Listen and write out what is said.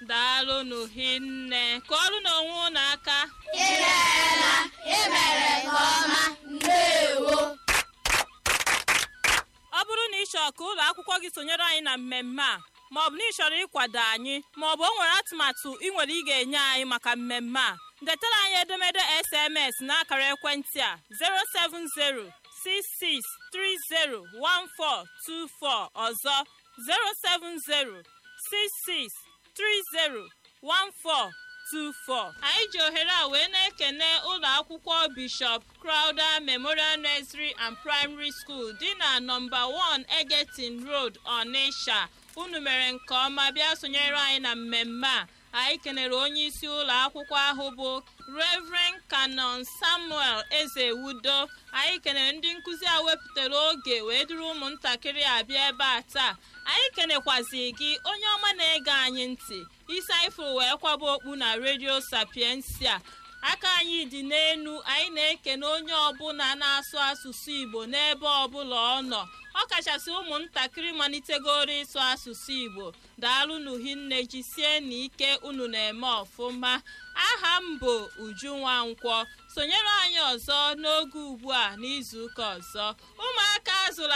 daalụnụ hinne kụọrụ n'onwe unu aka imeela imere nke ọma ndewo ọ bụrụ na ị chọrọ ka ụlọ akwụkwọ gị sonyere anyị na mmemme a maọbụ na ị chọrọ ịkwado anyị maọbụ o nwere atụmatụ ị nwere ị ga-enye anyị maka mmemme a detara anyị edemede sms n'akara ekwentị a 07066301424 ọzọ 07066301424 anyị ji ohere a wee na-ekene ụlọ akwụkwọ bishọp crowder memorial nursery and primary school dị na nọmba 1 egetin road onitsha unu mere nke ọma bịa sonyere anyị na mmemme a anyị kenere onye isi ụlọ akwụkwọ ahụ bụ reverend canon samuel ezewudo anyị kenere ndị nkụzi a wepụtara oge wee duru ụmụntakịrị abịa ebe a taa anyị kenekwazi gị onye ọma na-ege anyị ntị isi anyị fụrụ wee kwaba okpu na redio sapiensia aka anyị dị n'enu anyị na-ekene onye ọbụla na-asụ asụsụ igbo n'ebe ọbụla ọ nọ ọ kachasị ụmụntakịrị malitegoro ịsụ asụsụ igbo daalụnụ hinne jisie n'ike unu na-eme ọfụma aha m bụ uju nwankwọ sonyere anyị ọzọ n'oge ugbu a n'izuụka ọzọ ụmụaka azụrụ